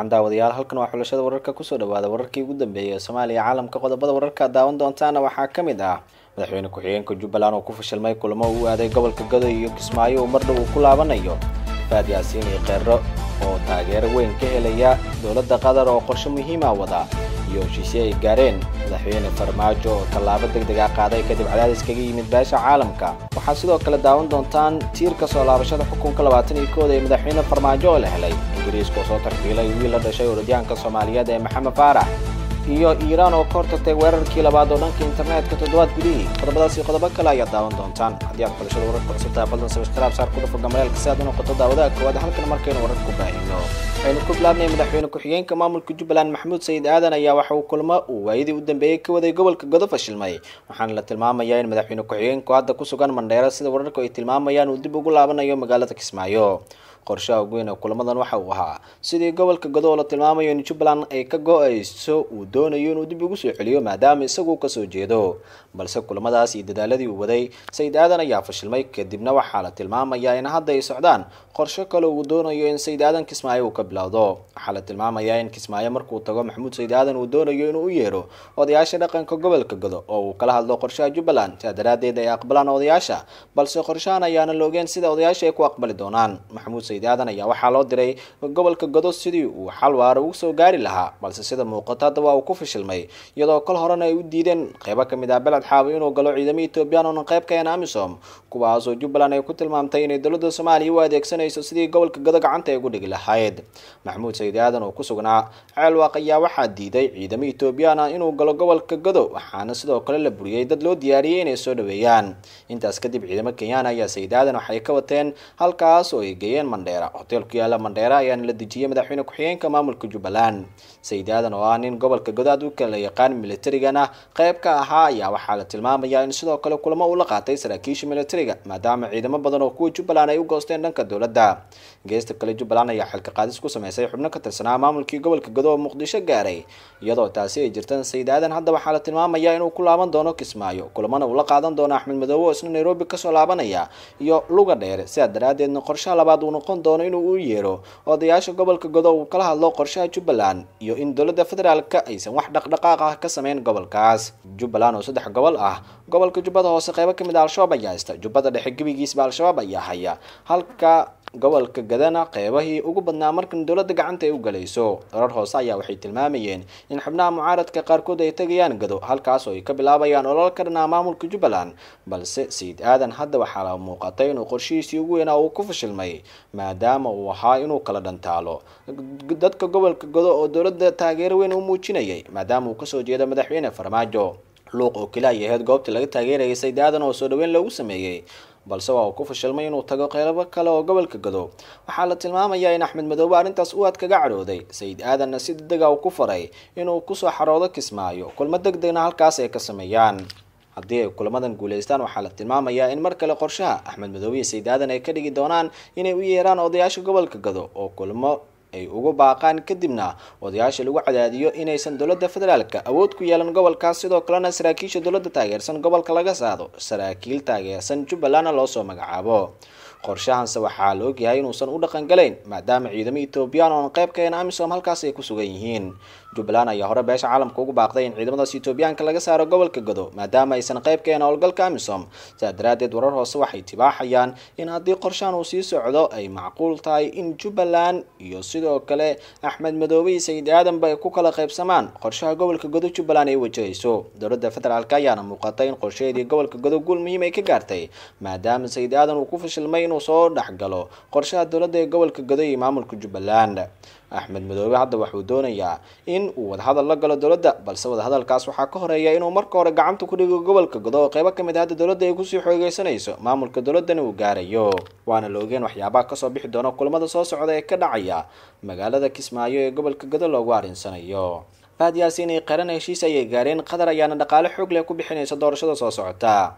wacan daawadayaal halkan waa xulashada wararka kusoo dhawaada wararkii ugu dambeeyay ee soomaaliya caalamka qodobada wararka daawan doontaana waxaa ka mid ah madaxweyne ku-xigeenka jubbaland oo ku fashilmay kulamo uu aaday gobolka godoy iyo kismaayo uu mardhow uu ku laabanayo faad yaasiin iyo kheero oo taageero weyn ka helaya dowladda qatar oo qorshe muhiima wada iyo heshiisye ay gaareen madaxweyne farmaajo oo tallaabo deg deg ah qaaday kadib cadaadis kaga yimid beesha caalamka waxaad sidoo kale daawan doontaan tiirka soo laabashada xukunka labaatan iyo kooda ee madaxweyne farmaajo oo la helay ingiriiska oo soo tarxiilay wiil la dhashay orodyaanka soomaaliyeed ee maxamed faarax iyo iiraan oo ka hortagtay weerarkii labaad oo dhanka internetka toddobaad gudihii qodobadaas iyo qodobo kale ayaad daawan doontaan haddii aad xulashada wararka cusubtahay fadlan sabskaraab saar ku dhufo gamareelka si aad u noqoto daawadaha koowaad halkan markaynu wararka ku baahino waxaynu ku bilaabnay madaxweyne ku-xigeenka maamulka jubbaland maxamuud sayid aadan ayaa waxa uu kulmo uu waayadii u dambeeyey ka waday gobolka godo fashilmay waxaana la tilmaamayaa in madaxweyne ku-xigeenku hadda ku sugan mandheero sida wararku ay tilmaamayaan uu dib ugu laabanayo magaalada kismaayo qorshaha ugu weyn ee kulamadan waxa uu ahaa sidii gobolka godo oo la tilmaamayo in jubbaland ay ka go-ayso uu doonayo inuu dib ugu soo celiyo maadaama isagu kasoo jeedo balse kulamadaas iyo dadaaladii uu waday sayid aadan ayaa fashilmay kadibna waxaa la tilmaamayaa in hadda ay socdaan qorsho kale uu doonayo in sayid aadan kismaayo uu ka bilowdo waxaa la tilmaamayaa in kismaayo markuu tago maxamuud sayid aadan uu doonayo inuu u yeero odayaasha dhaqanka gobolka godo oo uu kala hadlo qorshaha jubbaland sidaa daraaddeed ay aqbalaan odayaasha balse qorshahan ayaana la ogeen sida odayaasha ay ku aqbali doonaan maxamuud sayid aadan ayaa waxaa loo diray gobolka godo sidii uu xal waara ugu soo gaari lahaa balse sida muuqato hadda waa uu ku fashilmay iyadoo kol horena ay u diideen qeybo kamid ah beled xaawi inuu galo ciidamo ethoobiyan oonan qayb ka ahayn amisom kuwaasoo jubbaland ay ku tilmaamtay inay dowladda soomaaliya u adeegsanayso sidii gobolka godo gacanta ay ugu dhigi lahayd maxamuud sayid aadan oo ku sugnaa ceelwaaq ayaa waxaa diiday ciidamo ethoobiyan ah inuu galo gobolka godo waxaana sidoo kale la buriyey dad loo diyaariyey inay soo dhaweeyaan intaas kadib ciidamo kenyaan ayaa sayid aadan waxay ka wateen halkaas oo ay geeyeen mandheera hotel ku yaala mandheera ayaana la dejiyey madaxweyne ku-xigeenka maamulka jubbaland sayid aadan oo ah nin gobolka godaad u kala yaqaan militarigana qayb ka ahaa ayaa waxaa la tilmaamayaa in sidoo kale kulamo uu la qaatay saraakiisha militariga maadaama ciidamo badan oo kuwa jubbaland ay u goosteen dhanka dowladda geesta kale jubbaland ayaa xilka qaadis ku sameysay xubno ka tirsanaa maamulkii gobolka godo oo muqdisho gaaray iyadoo taasi ay jirtaan sayid aadan hadda waxaa la tilmaamayaa inuu ku laaban doono kismaayo kulamana uu la qaadan doono axmed madoobe oo isna nairobi kasoo laabanaya iyo luga dheere sidaa daraaddeedna qorshaha labaad uu noqon doono inuu u yeero odayaasha gobolka godo uu kala hadlo qorshaha jubbaland iyo in dowladda federaalka aysan wax dhaqdhaqaaq ah ka sameyn gobolkaas jubbaland oo saddex gobol ah gobolka jubbada hoose qeybo kamid ah al-shabaab ayaa haysta jubbada dhexe gebigiisba al-shabaab ayaa haya halka gobolka gadana qeybahii ugu badnaa markan dowladda gacanta ay u galayso dorar hoose ayaa waxay tilmaamayeen in xubnaha mucaaradka qaarkood ay tegayaan gado halkaas oo ay ka bilaabayaan olol ka dhanaa maamulka jubbaland balse sayid aadan hadda waxaa la muuqatay inuu qorshihiisii ugu weynaa uu ku fashilmay maadaama uu ahaa inuu kala dhantaalo dadka gobolka godo oo dowladda taageero weyn u muujinayay maadaama uu kasoo jeedo madaxweyne farmaajo luuq oo keli ay ahayd goobtii laga taageerayay sayid aadan oo soo dhaweyn loogu sameeyey balse waa uu ku fashilmay inuu tago qeybo kale oo gobolka godo waxaa la tilmaamayaa in axmed madoobe arrintaas u aad kaga cadhooday sayid aadanna si degdega uu ku faray inuu kusoo xaroodo kismaayo kulmo deg degna halkaas ay ka sameeyaan haddii ay kulamadan guulaystaan waxaa la tilmaamayaa in mar kale qorshaha axmed madoobe iyo sayid aadan ay ka dhigi doonaan inay u yeeraan odayaasha gobolka godo oo kulmo ay ugu baaqaan kadibna odayaasha lagu cadaadiyo inaysan dowladda federaalka awood ku yeelan gobolkaas sidoo kalena saraakiisha dowladda taageersan gobolka laga saado saraakiil taageersan jubbalandna loo soo magacaabo qorshahanse waxaa la ogyahay inuusan u dhaqan galayn maadaama ciidamo ethoobiyan oon qayb ka ahayn amisom halkaas ay ku sugan yihiin jubbaland ayaa hore beesha caalamka ugu baaqday in ciidamadaas ethoobiyaanka laga saaro gobolka godo maadaama aysan qayb ka ahayn howlgalka amisom sidaa daraaddeed warar hoose waxay tibaaxayaan in haddii qorshahan uu sii socdo ay macquul tahay in jubbaland iyo sidoo kale axmed madoobe iyo sayid aadanba ay ku kala qaybsamaan qorshaha gobolka godo jubbaland ay wajahayso dowladda federaalk ayaana muuqatay in qorshaheedii gobolka godo guul muhiim ay ka gaartay maadaama sayid aadan uu ku fashilmay inuu soo dhexgalo qorshaha dowladda ee gobolka godo iyo maamulka jubbaland axmed madoobe hadda waxuu doonayaa in uu wadahadal la galo dowladda balse wadahadalkaas waxaa ka horeeya inuu marka hore gacanta ku dhigo gobolka godo oo qeybo kamid hadda dowladda ay kusii xoogeysanayso maamulka dowladdana uu gaarayo waana la ogeen waxyaabaha kasoo bixi doona kulamada soo socda ee ka dhacaya magaalada kismaayo ee gobolka godo loogu arinsanayo faad yaasiin ay qaran heshiis ayay gaareen qatar ayaana dhaqaale xoog leh ku bixinaysa doorashada soo socota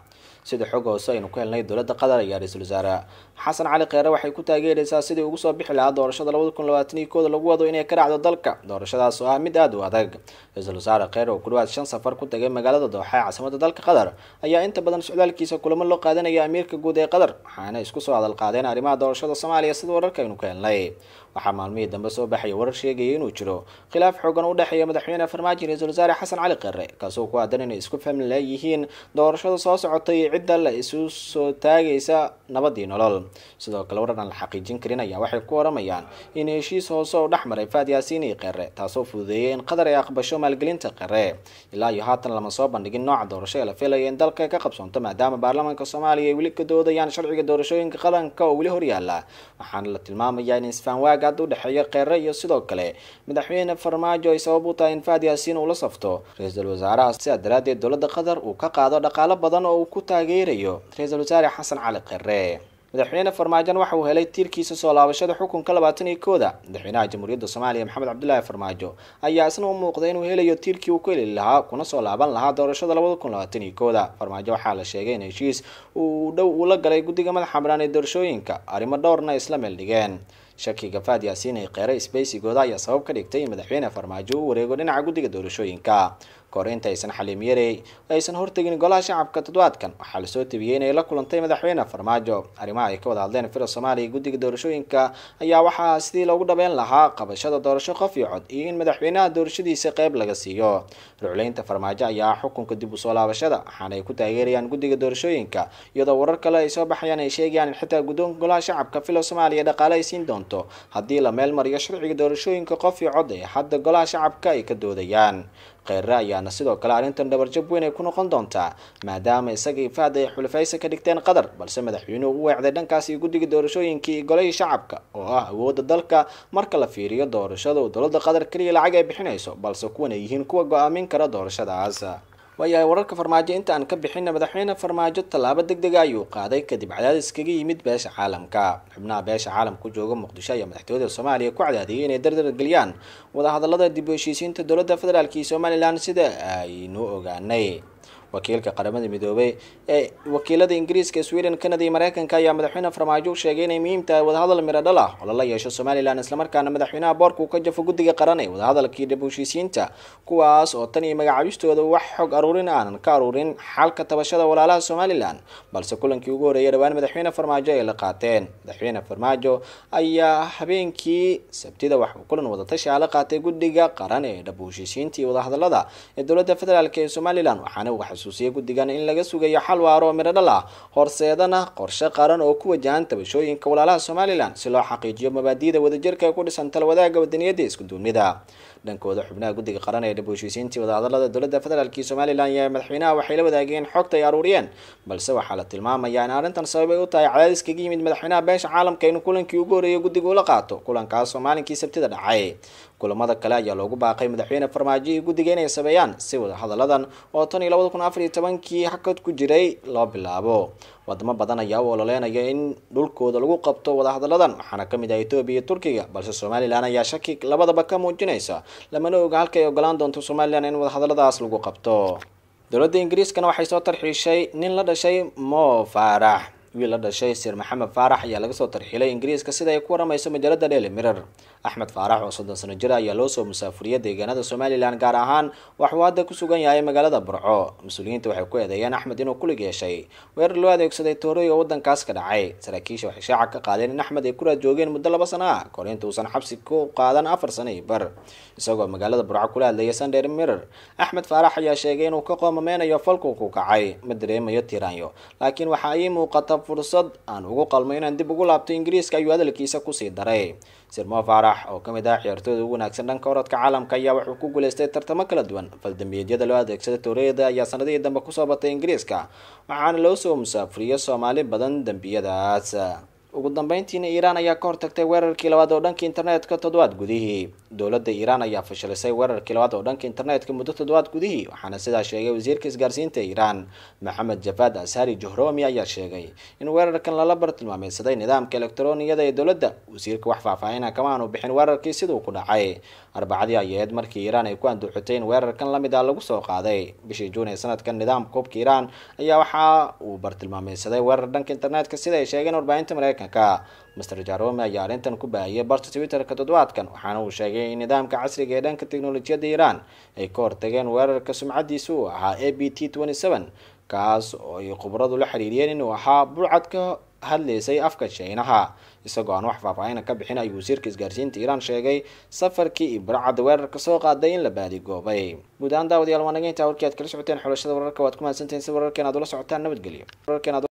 sida xog hoose aynu ku helnay dowladda qatar iyo ra-iisul wasaare xasan cali kheyre waxay ku taageeraysaa sidii ugu soo bixi lahaa doorashada labada kun labaatan iyo kooda lagu wado inay ka dhacdo dalka doorashadaas oo ah mid aada u adag ra-iisul wasaare kheyre oo ku dhawaad shan safar ku tagay magaalada dooxa ee caasimada dalka qatar ayaa inta badan socdaalkiisa kulamo loo qaadanaya amiirka guud ee qatar waxaana isku soo hadal qaadeen arrimaha doorashada soomaaliya sida wararka aynu ka helnay waxaa maalmihii dambe soo baxaya warar sheegaya inuu jiro khilaaf xoogan u dhexeeya madaxweyne farmaajo iyo ra-iisul wasaare xasan cali kheyre kaasoo ku aadan inay isku fahmi leeyihiin doorashada soo socota iyo cidda la isu soo taagaysa nabadii nolol sidoo kale warar aan la xaqiijin karin ayaa waxay ku waramayaan in heshiis hoose oo dhex maray faad yaasiin iyo kheyre taasoo fududeeyay in qatar ay aqbasho maalgelinta kheyre ilaa iyo haatan lama soo bandhigin nooca doorasho ee la filaya in dalka ka qabsoonto maadaama baarlamaanka soomaaliya ay weli ka doodayaan sharciga doorashooyinka qaranka oo weli horyaala waxaana la tilmaamayaa in isfaanwaag hadda u dhexeeya kheyre iyo sidoo kale madaxweyne farmaajo ay sabab u tahay in faad yaasiin uu la safto ra-iisul wasaaraha sidaa daraaddeed dowladda qatar uu ka qaado dhaqaalo badan oo uu ku taageerayo ra-iisul wasaare xasan cali kheyre madaxweyne farmaajon waxa uu helay tiirkiisa soo laabashada xukunka labaatan iyo kooda madaxweynaha jamhuuriyadda soomaaliya maxamed cabdulaahi farmaajo ayaa isna u muuqday inuu helayo tiirkii uu ku heli lahaa kuna soo laaban lahaa doorashada labada kun labaatan iyo kooda farmaajo waxaa la sheegay in heshiis uu dhow uu la galay guddiga madaxa banaan ee doorashooyinka arrimo dhowrna isla meel dhigeen shakiga faad yaasiin ay kheyre sbeysigooda ayaa sabab ka dhigtay in madaxweyne farmaajo u wareego dhinaca guddiga doorashooyinka kahor inta aysan xaliimyarey aysan hortegin golaha shacabka toddobaadkan waxaa lasoo tabiyey inay la kulantay madaxweyne farmaajo arrimaha ay ka wada hadleen fira soomaaliya guddiga doorashooyinka ayaa waxaa sidii loogu dhabeyn lahaa qabashada doorasho qof iyo cod iyo in madaxweynaha doorashadiisa qeyb laga siiyo rucleynta farmaajo ayaa xukunka dib usoo laabashada waxaana ay ku taageerayaan guddiga doorashooyinka iyadoo warar kale ay soo baxayaan ay sheegayaan in xitaa guddoonka golaha shacabka filo soomaaliya dhaqaale ay siin doonto haddii la meel mariyo sharciga doorashooyinka qof iyo cod ee hadda golaha shacabka ay ka doodayaan kheyre ayaana sidoo kale arrintan dhabarjab weyn ay ku noqon doontaa maadaama isaga iyo fahd ay xulafaysa ka dhigteen qatar balse madaxweynuhu u weecday dhankaas iyo guddiga doorashooyinkii iyo golihii shacabka oo ah awoodda dalka marka la fiiriyo doorashada uu dowladda qatar keliya lacag ay bixinayso balse kuwan ay yihiin kuwa go-aamin kara doorashadaas waayahay wararka farmaajo inta aan ka bixina madaxweyne farmaajo tallaabo deg dega ayuu qaaday kadib cadaadis kaga yimid beesha caalamka xubnaha beesha caalamka jooga muqdisho ayaa madaxtooyada soomaaliya ku cadaadiyay inay dardar geliyaan wadahadalada dib u heshiisiinta dowladda federaalk iyo somalilan sida aynu ogaanay wakiilka qaramada midoobay ee wakiilada ingiriiska sweden canada iyo mareykanka ayaa madaxweyne farmaajo u sheegay inay muhiim tahay wadahadal miro dhal ah oo lala yeesho somalilan islamarkaana madaxweynaha boorka uu ka jafo guddiga qaran ee wadahadalkii dib u heshiisiinta kuwaas oo tan iyo magacaabistooda wax xog aruurin aanan ka aruurin xalka tabashada walaalaha somalilan balse kulankii ugu horeeyay dhawaan madaxweyne farmaajo ay la qaateen madaxweyne farmaajo ayaa habeenkii sabtida waxuu kulan wadatashi ah la qaatay guddiga qaran ee dhab u heshiisiinta iyo wadahadalada ee dowladda federaalk ee somalilan waxaana uu xasuusiyay guddigan in laga sugayo xal waaro oo midho dhal ah horseedana qorshe qaran oo ku wajahan tabashooyinka walaalaha somalilan si loo xaqiijiyo mabaadi'da wadajirka ee ku dhisan talwadaaga wadaniyadda isku duumnida dhankooda xubnaha guddiga qaran ee dhab u heshiisiintii wadahadalada dowladda federaalk iyo somalilan iyo madaxweynaha waxay la wadaageen xogta ay aruuriyeen balse waxaa la tilmaamayaa in arrintan sabab ay u tahay cadaadis kaga yimid madaxweynaha beesha caalamka inuu kulankii ugu horeeyay guddiga ula qaato kulankaas oo maalinkii sabtida dhacay kulamada kale ayaa loogu baaqay madaxweyne farmaajo iyo guddiga inay sameeyaan si wadahadalladan oo tan iyo labada kun afar iyo tobankii hakad ku jiray loo bilaabo wadamo badan ayaa u ololeynaya in dhulkooda lagu qabto wadahadalladan waxaana ka mid ah etoobiya iyo turkiga balse somalilan ayaa shaki labadaba ka muujinaysa lamana oga halka ay ogolaan doonto somalilan in wadahadalladaas lagu qabto dowladda ingiriiskana waxay soo tarxiishay nin la dhashay mo faarax wiil la dhashay sir maxamed faarax ayaa laga soo tarxiilay ingiriiska sida ay ku waramayso majaalada daily mirror axmed faarax oo soddon sano jir ayaa loo soo musaafuriyay deegaanada somalilan gaar ahaan waxuu hadda ku sugan yahay magaalada burco mas-uuliyiinta waxay ku eedeeyeen axmed inuu kulig yeeshay weerar loo adeegsaday toorey oo wadankaas ka dhacay saraakiisha waxay shaaca ka qaadeen in axmed ay ku raad joogeen muddo laba sano ah kahor inta uusan xabsi ku qaadan afar sano iyo bar isagoo magaalada burco kula hadlayay sunday mirror axmed faarax ayaa sheegay inuu ka qoomameynayo falku ku kacay ma dareemayo tiraanyo laakiin waxa ay muuqata fursad aan ugu qalmo inaan dib ugu laabto ingiriiska ayuu hadalkiisa kusii daray sirmo faarax oo kamid ah ciyaartooyda ugu wanaagsan dhanka orodka caalamka ayaa wuxuu ku guuleystay tartamo kala duwan faldambiyeedyada loo adeegsada towreyada ayaa sanadihii dambe kusoo batay ingiriiska waxaana loo soo musaafuriyay soomaali badan dembiyadaas ugu dambeyntiina iiraan ayaa ka hortagtay weerarkii labaad oo dhanka internetka toddobaad gudihii dowladda iiraan ayaa fashilisay weerarkii labaad oo dhanka internetka muddo toddobaad gudihii waxaana sidaa sheegay wasiirka isgaarsiinta iiraan maxamed jafaad ashari johromi ayaa sheegay in weerarkan lala bartilmaameysaday nidaamka elektarooniyada ee dowladda wasiirka wax faahfaahina kama aanu bixin weerarkii siduu ku dhacay arbacadii ayeed markii iiraan ay ku anduuxotay in weerarkan lamid ah lagu soo qaaday bishii juun ee sanadkan nidaamka hubka iiraan ayaa waxa uu bartilmaameysaday weerar dhanka internetka sida ay sheegeen warbaahinta mareykanka master jarome ayaa arrintan ku baahiyay barta twitterka toddobaadkan waxaana uu sheegay in nidaamka casriga ee dhanka teknolojiyadda iiraan ay ka hortageen weerarka sumcadiisa uu ahaa a b t kaas oo ay khubradu la xiriiriyeen inuu ahaa burcad ka hadlaysay afka shiinaha isagoo aan wax faahfaahina ka bixin ayuu wasiirka isgaarsiinta iiraan sheegay safarkii iyo burcadda weerarka soo qaaday in la baadigoobay guud ahaan daawadayaal waa naga intaa warkii aad kala socoteen xulashada wararka waad ku mahadsantahin si wararkeen aad ula socotaan nabadgelyo